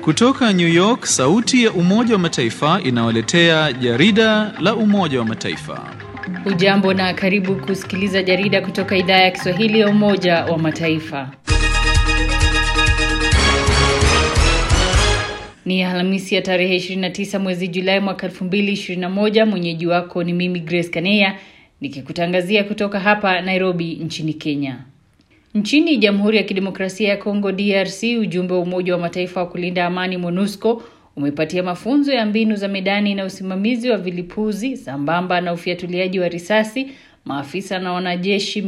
Kutoka New York, sauti ya Umoja wa Mataifa inawaletea jarida la Umoja wa Mataifa. Ujambo na karibu kusikiliza jarida kutoka idhaa ya Kiswahili ya Umoja wa Mataifa. Ni Alhamisi ya tarehe 29 mwezi Julai mwaka 2021. Mwenyeji wako ni mimi Grace Kaneya nikikutangazia kutoka hapa Nairobi nchini Kenya. Nchini Jamhuri ya Kidemokrasia ya Kongo DRC, ujumbe wa Umoja wa Mataifa wa kulinda amani MONUSCO umepatia mafunzo ya mbinu za medani na usimamizi wa vilipuzi sambamba na ufiatuliaji wa risasi maafisa na wanajeshi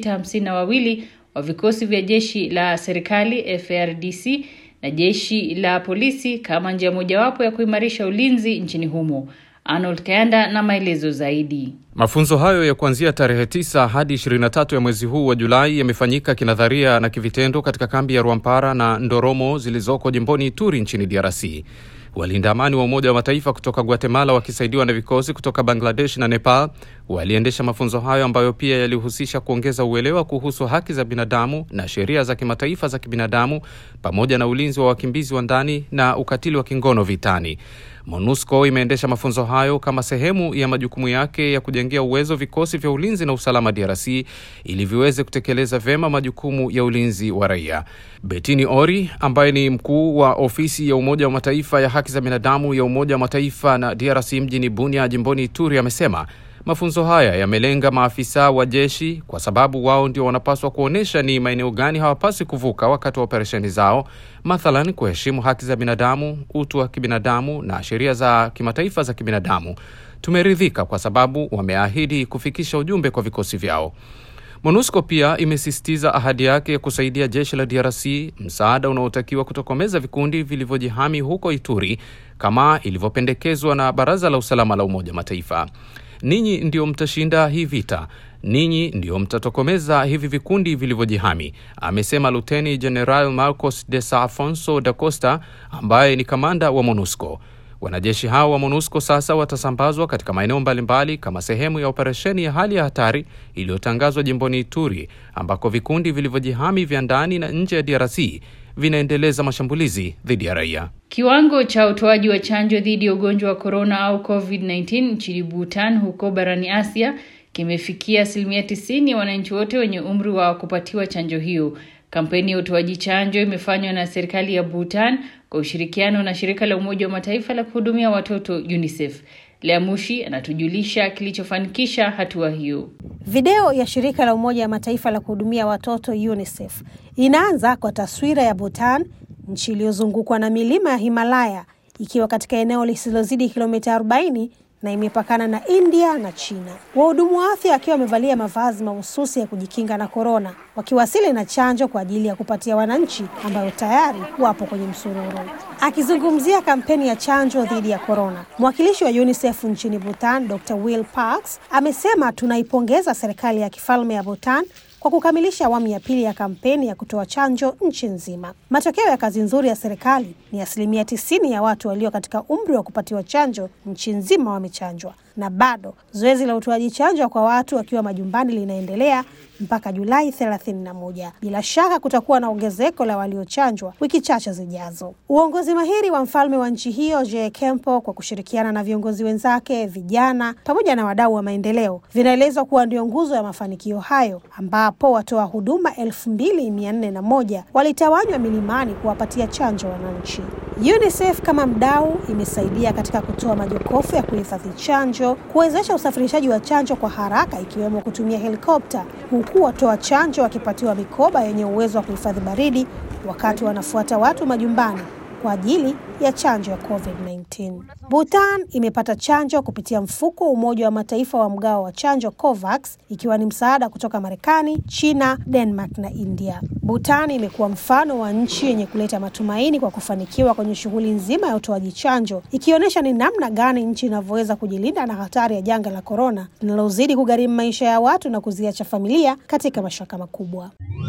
652 wa vikosi vya jeshi la serikali FARDC na jeshi la polisi kama njia mojawapo ya kuimarisha ulinzi nchini humo. Arnold Kayanda na maelezo zaidi. Mafunzo hayo ya kuanzia tarehe 9 hadi 23 ya mwezi huu wa Julai yamefanyika kinadharia na kivitendo katika kambi ya Rwampara na Ndoromo zilizoko jimboni Ituri nchini DRC. Walinda amani wa Umoja wa Mataifa kutoka Guatemala wakisaidiwa na vikosi kutoka Bangladesh na Nepal waliendesha mafunzo hayo ambayo pia yalihusisha kuongeza uelewa kuhusu haki za binadamu na sheria za kimataifa za kibinadamu pamoja na ulinzi wa wakimbizi wa ndani na ukatili wa kingono vitani. MONUSCO imeendesha mafunzo hayo kama sehemu ya majukumu yake ya kujengea uwezo vikosi vya ulinzi na usalama DRC ili viweze kutekeleza vyema majukumu ya ulinzi wa raia. Betini Ori ambaye ni mkuu wa ofisi ya Umoja wa Mataifa ya haki za binadamu ya Umoja wa Mataifa na DRC mjini Bunia jimboni Ituri amesema mafunzo haya yamelenga maafisa wa jeshi kwa sababu wao ndio wanapaswa kuonyesha ni maeneo gani hawapaswi kuvuka wakati wa operesheni zao, mathalan kuheshimu haki za binadamu, utu wa kibinadamu na sheria za kimataifa za kibinadamu. Tumeridhika kwa sababu wameahidi kufikisha ujumbe kwa vikosi vyao. MONUSCO pia imesisitiza ahadi yake ya kusaidia jeshi la DRC msaada unaotakiwa kutokomeza vikundi vilivyojihami huko Ituri kama ilivyopendekezwa na Baraza la Usalama la Umoja Mataifa. Ninyi ndio mtashinda hii vita, ninyi ndio mtatokomeza hivi vikundi vilivyojihami, amesema Luteni General Marcos de Sa Afonso da Costa ambaye ni kamanda wa MONUSCO. Wanajeshi hao wa MONUSCO sasa watasambazwa katika maeneo mbalimbali kama sehemu ya operesheni ya hali ya hatari iliyotangazwa jimboni Ituri, ambako vikundi vilivyojihami vya ndani na nje ya DRC vinaendeleza mashambulizi dhidi ya raia. Kiwango cha utoaji wa chanjo dhidi ya ugonjwa wa korona au COVID-19 nchini Bhutan huko barani Asia kimefikia asilimia tisini ya wananchi wote wenye umri wa kupatiwa chanjo hiyo. Kampeni ya utoaji chanjo imefanywa na serikali ya Bhutan kwa ushirikiano na shirika la Umoja wa Mataifa la kuhudumia watoto UNICEF. Lea Mushi anatujulisha kilichofanikisha hatua hiyo. Video ya shirika la Umoja wa Mataifa la kuhudumia watoto UNICEF inaanza kwa taswira ya Bhutan, nchi iliyozungukwa na milima ya Himalaya, ikiwa katika eneo lisilozidi kilomita 40 na imepakana na India na China. Wahudumu wa afya wakiwa wamevalia mavazi mahususi ya kujikinga na korona, wakiwasili na chanjo kwa ajili ya kupatia wananchi ambayo tayari wapo kwenye msururu. Akizungumzia kampeni ya chanjo dhidi ya korona, mwakilishi wa UNICEF nchini Bhutan, Dr. Will Parks amesema tunaipongeza serikali ya kifalme ya Bhutan kwa kukamilisha awamu ya pili ya kampeni ya kutoa chanjo nchi nzima. Matokeo ya kazi nzuri ya serikali ni asilimia tisini ya watu walio katika umri wa kupatiwa chanjo nchi nzima wamechanjwa, na bado zoezi la utoaji chanjo kwa watu wakiwa majumbani linaendelea mpaka Julai 31. Bila shaka kutakuwa na ongezeko la waliochanjwa wiki chache zijazo. Uongozi mahiri wa mfalme wa nchi hiyo Je Kempo kwa kushirikiana na viongozi wenzake, vijana pamoja na wadau wa maendeleo vinaelezwa kuwa ndio nguzo ya mafanikio hayo, ambapo watoa huduma elfu mbili mia nne na moja walitawanywa milimani kuwapatia chanjo wananchi. UNICEF kama mdau imesaidia katika kutoa majokofu ya kuhifadhi chanjo, kuwezesha usafirishaji wa chanjo kwa haraka, ikiwemo kutumia helikopta, huku watoa chanjo wakipatiwa mikoba yenye uwezo wa kuhifadhi baridi wakati wanafuata watu majumbani kwa ajili ya chanjo ya COVID-19. Bhutan imepata chanjo kupitia mfuko wa Umoja wa Mataifa wa mgao wa chanjo COVAX, ikiwa ni msaada kutoka Marekani, China, Denmark na India. Bhutan imekuwa mfano wa nchi yenye kuleta matumaini kwa kufanikiwa kwenye shughuli nzima ya utoaji chanjo, ikionyesha ni namna gani nchi inavyoweza kujilinda na hatari ya janga la korona linalozidi kugharimu maisha ya watu na kuziacha familia katika mashaka makubwa.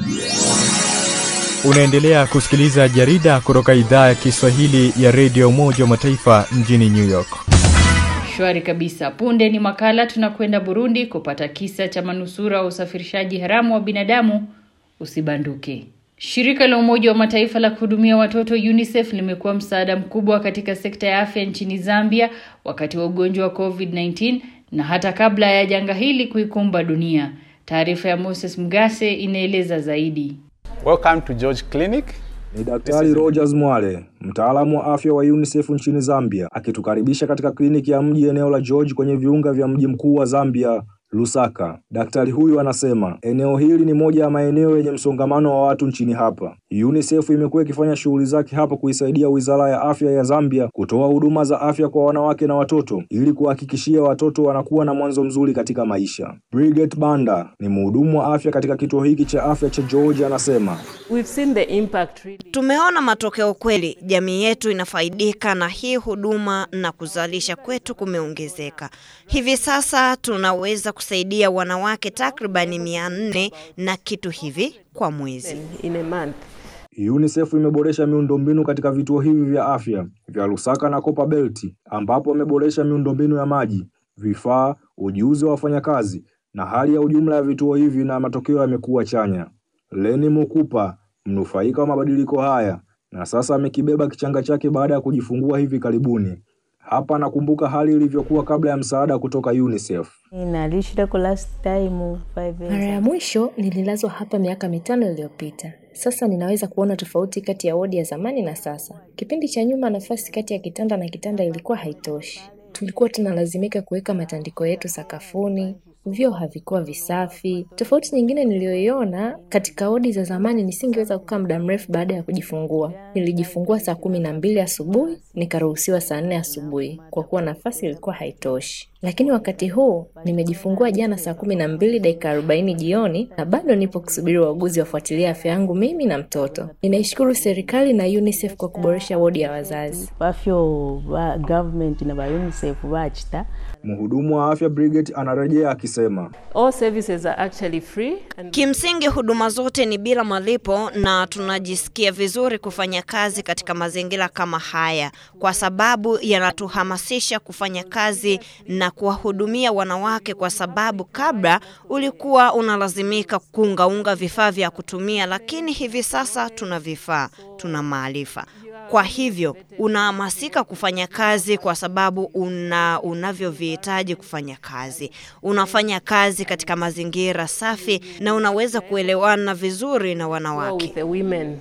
Unaendelea kusikiliza jarida kutoka idhaa ya Kiswahili ya redio Umoja wa Mataifa mjini New York. Shwari kabisa. Punde ni makala tunakwenda Burundi kupata kisa cha manusura wa usafirishaji haramu wa binadamu. Usibanduke. Shirika la Umoja wa Mataifa la kuhudumia watoto UNICEF limekuwa msaada mkubwa katika sekta ya afya nchini Zambia wakati wa ugonjwa wa COVID-19 na hata kabla ya janga hili kuikumba dunia. Taarifa ya Moses Mgase inaeleza zaidi. Welcome to George Clinic. Ni Daktari Rogers Mwale, mtaalamu wa afya wa UNICEF nchini Zambia, akitukaribisha katika kliniki ya mji eneo la George kwenye viunga vya mji mkuu wa Zambia, Lusaka. Daktari huyu anasema eneo hili ni moja ya maeneo yenye msongamano wa watu nchini hapa. UNICEF imekuwa ikifanya shughuli zake hapa kuisaidia Wizara ya Afya ya Zambia kutoa huduma za afya kwa wanawake na watoto ili kuhakikishia watoto wanakuwa na mwanzo mzuri katika maisha. Bridget Banda ni mhudumu wa afya katika kituo hiki cha afya cha George anasema We've seen the impact really. Tumeona matokeo kweli, jamii yetu inafaidika na hii huduma na kuzalisha kwetu kumeongezeka. Hivi sasa tunaweza kusaidia wanawake takribani mia nne na kitu hivi kwa mwezi. in a month. UNICEF imeboresha miundombinu katika vituo hivi vya afya vya Lusaka na Copper Belt ambapo wameboresha miundombinu ya maji, vifaa, ujuzi wa wafanyakazi na hali ya ujumla ya vituo hivi na matokeo yamekuwa chanya. Leni Mukupa, mnufaika wa mabadiliko haya, na sasa amekibeba kichanga chake baada ya kujifungua hivi karibuni. Hapa nakumbuka hali ilivyokuwa kabla ya msaada kutoka UNICEF. Nalishirako last time five years. Mara ya mwisho nililazwa hapa miaka mitano iliyopita. Sasa ninaweza kuona tofauti kati ya wodi ya zamani na sasa. Kipindi cha nyuma, nafasi kati ya kitanda na kitanda ilikuwa haitoshi. Tulikuwa tunalazimika kuweka matandiko yetu sakafuni, vyoo havikuwa visafi. Tofauti nyingine niliyoiona katika wodi za zamani, nisingeweza kukaa muda mrefu baada ya kujifungua. Nilijifungua saa kumi na mbili asubuhi nikaruhusiwa saa nne asubuhi kwa kuwa nafasi ilikuwa haitoshi. Lakini wakati huu nimejifungua jana saa kumi na mbili dakika arobaini jioni na bado nipo kusubiri wauguzi wafuatilia afya yangu mimi na mtoto. Ninaishukuru serikali na UNICEF kwa kuboresha wodi ya wazazi. Bafyo ba government na ba UNICEF bachita Mhudumu wa afya Bridget anarejea akisema All services are actually free and Kimsingi huduma zote ni bila malipo na tunajisikia vizuri kufanya kazi katika mazingira kama haya kwa sababu yanatuhamasisha kufanya kazi na kuwahudumia wanawake kwa sababu kabla ulikuwa unalazimika kuungaunga vifaa vya kutumia lakini hivi sasa tuna vifaa, tuna maarifa. Kwa hivyo unahamasika kufanya kazi kwa sababu una unavyovihitaji kufanya kazi. Unafanya kazi katika mazingira safi na unaweza kuelewana vizuri na well wanawake. with the women.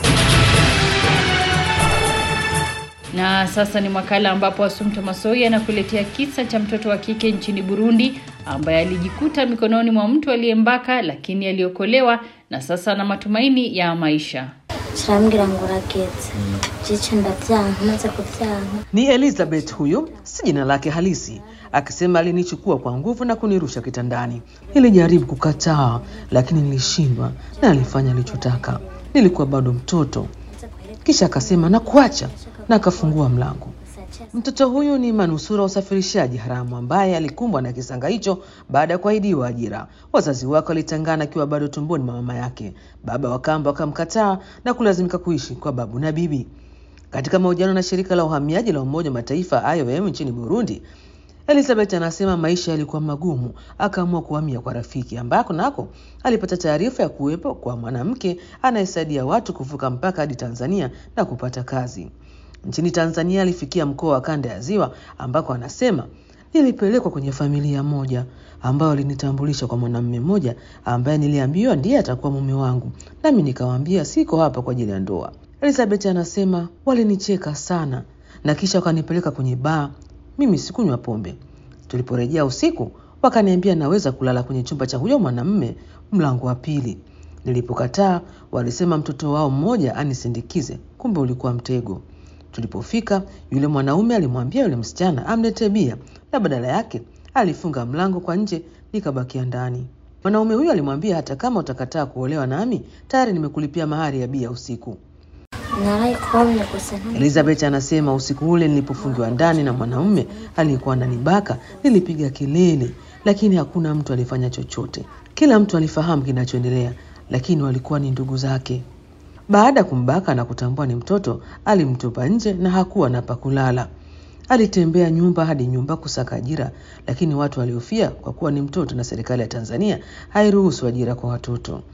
Na sasa ni makala ambapo Asumta Masoi anakuletea kisa cha mtoto wa kike nchini Burundi ambaye alijikuta mikononi mwa mtu aliyembaka lakini aliokolewa na sasa ana matumaini ya maisha. kirambwira ngo urageze jice ndavyanka maze kuvyanka Ni Elizabeth huyo, si jina lake halisi, akisema alinichukua kwa nguvu na kunirusha kitandani. Nilijaribu kukataa, lakini nilishindwa na alifanya alichotaka. Nilikuwa bado mtoto. Kisha akasema nakuacha, na akafungua mlango. Mtoto huyu ni manusura wa usafirishaji haramu ambaye alikumbwa na kisanga hicho baada ya kuahidiwa ajira. Wazazi wake walitangana akiwa bado tumboni mwa mama yake. Baba wa kambo akamkataa na kulazimika kuishi kwa babu na bibi. Katika mahojiano na shirika la uhamiaji la Umoja wa Mataifa IOM nchini Burundi, Elizabeth anasema maisha yalikuwa magumu, akaamua kuhamia kwa rafiki, ambako nako alipata taarifa ya kuwepo kwa mwanamke anayesaidia watu kuvuka mpaka hadi Tanzania na kupata kazi. Nchini Tanzania alifikia mkoa wa Kanda ya Ziwa ambako anasema nilipelekwa kwenye familia moja ambayo alinitambulisha kwa mwanamume mmoja ambaye niliambiwa ndiye atakuwa mume wangu, nami nikawaambia siko hapa kwa ajili ya ndoa. Elizabeth anasema walinicheka sana na kisha wakanipeleka kwenye baa. Mimi sikunywa pombe. Tuliporejea usiku, wakaniambia naweza kulala kwenye chumba cha huyo mwanamume mlango wa pili. Nilipokataa, walisema mtoto wao mmoja anisindikize, kumbe ulikuwa mtego. Tulipofika, yule mwanaume alimwambia yule msichana amletee bia, na badala yake alifunga mlango kwa nje, nikabakia ndani. Mwanaume huyo alimwambia hata kama utakataa kuolewa nami, tayari nimekulipia mahari ya bia usiku. narayikobye gusa nta- Elizabeth anasema usiku ule nilipofungiwa ndani na mwanaume aliyekuwa ananibaka, nilipiga kelele, lakini hakuna mtu alifanya chochote. Kila mtu alifahamu kinachoendelea, lakini walikuwa ni ndugu zake. Baada ya kumbaka na kutambua ni mtoto, alimtupa nje na hakuwa na pa kulala. Alitembea nyumba hadi nyumba kusaka ajira, lakini watu waliofia kwa kuwa ni mtoto na serikali ya Tanzania hairuhusu ajira kwa watoto.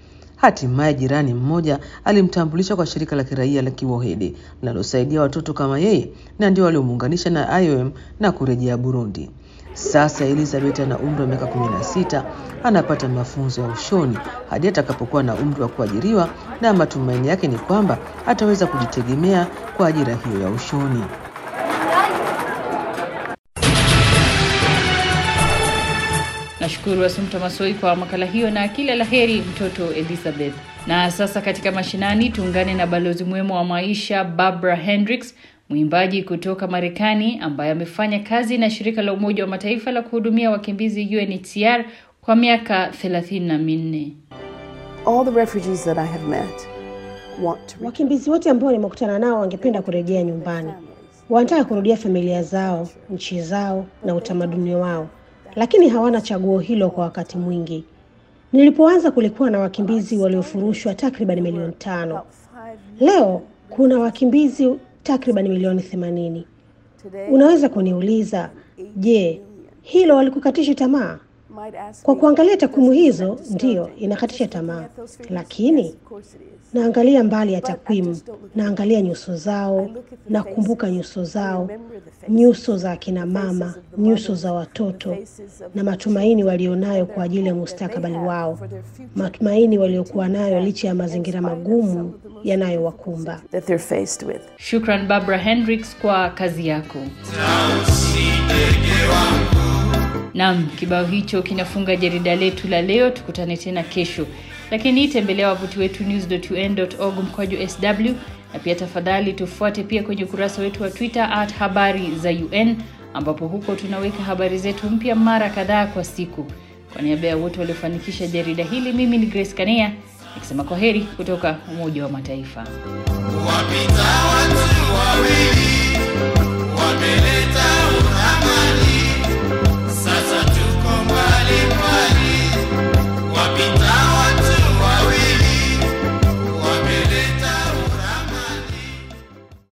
Hatimaye jirani mmoja alimtambulisha kwa shirika la kiraia la Kiwohede linalosaidia watoto kama yeye, na ndio waliomuunganisha na IOM na kurejea Burundi. Sasa Elizabeth ana umri wa miaka 16, anapata mafunzo ya ushoni hadi atakapokuwa na umri wa kuajiriwa, na matumaini yake ni kwamba ataweza kujitegemea kwa ajira hiyo ya ushoni. Nashukuru Asumta Masoi kwa makala hiyo na kila la heri mtoto Elizabeth. Na sasa katika mashinani tuungane na balozi mwema wa maisha Barbara Hendricks, mwimbaji kutoka Marekani ambaye amefanya kazi na shirika la Umoja wa Mataifa la kuhudumia wakimbizi UNHCR kwa miaka thelathini na minne. All the refugees that I have met want to Wakimbizi wote ambao nimekutana nao wangependa kurejea nyumbani, wanataka kurudia familia zao, nchi zao na utamaduni wao, lakini hawana chaguo hilo kwa wakati mwingi. Nilipoanza kulikuwa na wakimbizi waliofurushwa takriban milioni tano. Leo kuna wakimbizi takriban milioni themanini. Unaweza kuniuliza, je, hilo walikukatisha tamaa? Kwa kuangalia takwimu hizo, ndiyo inakatisha tamaa, lakini naangalia mbali ya takwimu, naangalia nyuso zao, nakumbuka nyuso zao, nyuso za akina mama, nyuso za watoto na matumaini walionayo kwa ajili ya mustakabali wao, matumaini waliokuwa nayo licha ya mazingira magumu yanayowakumba. that they're faced with. Shukran Barbara Hendricks kwa kazi yako. Naam, kibao hicho kinafunga jarida letu la leo. Tukutane tena kesho, lakini tembelea wavuti wetu news.un.org mkwaju sw, na pia tafadhali tufuate pia kwenye ukurasa wetu wa Twitter at habari za UN, ambapo huko tunaweka habari zetu mpya mara kadhaa kwa siku. Kwa niaba ya wote waliofanikisha jarida hili, mimi ni Grace Kanea nikisema kwa heri kutoka Umoja wa Mataifa. Wapita watu wawili wame